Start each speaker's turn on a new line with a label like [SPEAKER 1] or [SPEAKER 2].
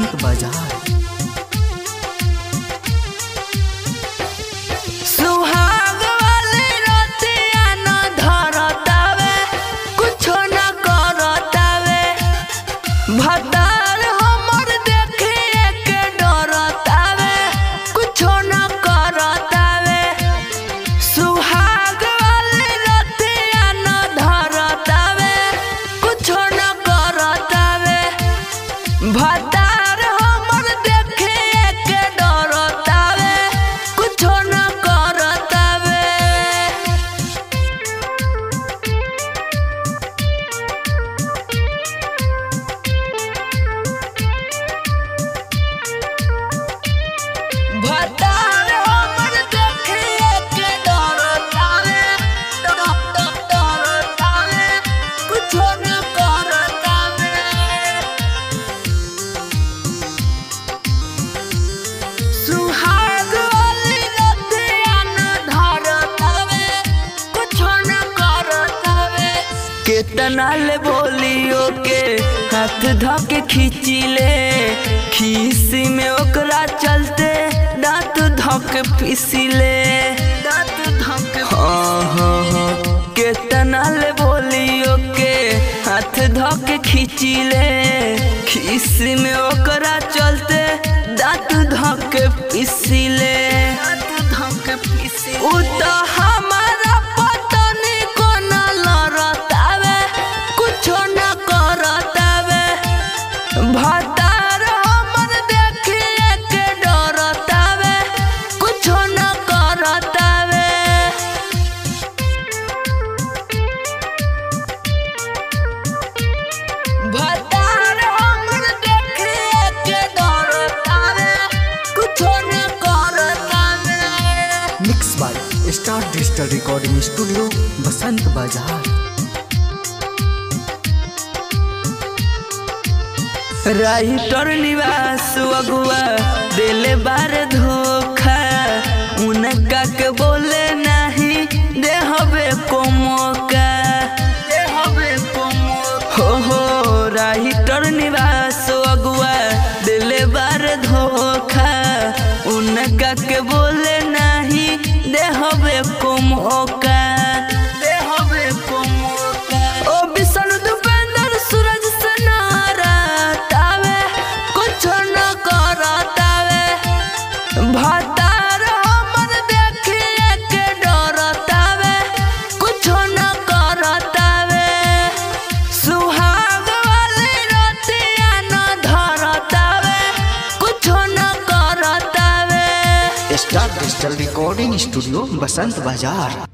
[SPEAKER 1] बसंत बाजार
[SPEAKER 2] सुहाग वाली रतिया न धरतावे कुछो न करतावे भतार हमर देखिए के डरतावे कुछो न करतावे सुहाग वाली रतिया न धरतावे कुछो न करतावे भतार हमर देखिए के डरतावे कुछो न करतावे भतार हमर देखिए के डरतावे डरतावे कुछो न करतावे सुहाग वाली रतिया न धरतावे कुछो न करतावे केतना ले बोलियो के हाथ धके खींची ले खीसी में ओकरा चलते दांत धक पीसी ले दांत धक हाँ हाँ हाँ केतना ले बोलियो के हाथ धके खींची ले खीसी में ओकरा चलते दांत धक पीसी ले दांत धक पीसी उ तो हमारा पतनी को न लड़तावे कुछो न करतावे भतार हमर देखिए के डरतावे कुछो न करतावे भतार हमर देखिए के डरतावे कुछो न करतावे
[SPEAKER 1] mix by star digital recording studio Basant Bazar
[SPEAKER 2] writer निवास अगुआ दिले बार धोखा उनका के बोले नहीं दे हबे को मौका दे हबे को मौका हो हो राइटर निवास अगुआ दिले बार धोखा उनका के बोले नहीं दे हबे को मौका दे हबे को मौका ओ बिसन दुपेंद्र सूरज से नारातावे कुछ न करतावे भतार हमर देखिए के डरतावे कुछ न करतावे सुहाग वाली रतिया न धरतावे कुछ न करतावे
[SPEAKER 1] star digital recording studio Basant बाजार